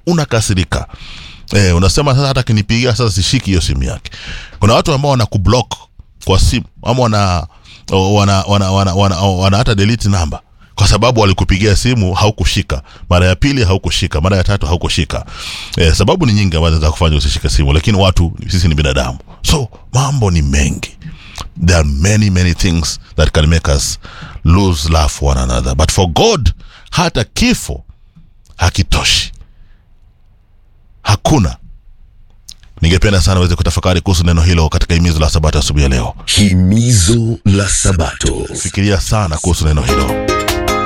unakasirika eh, unasema sasa hata akinipigia sasa sishiki hiyo simu yake kuna watu ambao wana kublock kwa simu ama wana wana wana wana, wana, wana hata delete namba kwa sababu walikupigia simu haukushika mara ya pili haukushika mara ya tatu haukushika eh, sababu ni nyingi ambazo za kufanya usishike simu lakini watu sisi ni binadamu so mambo ni mengi there are many many things that can make us lose love for one another but for god hata kifo hakitoshi hakuna ningependa sana uweze kutafakari kuhusu neno hilo katika himizo la sabato asubuhi ya leo Himizo la Sabato. fikiria sana kuhusu neno hilo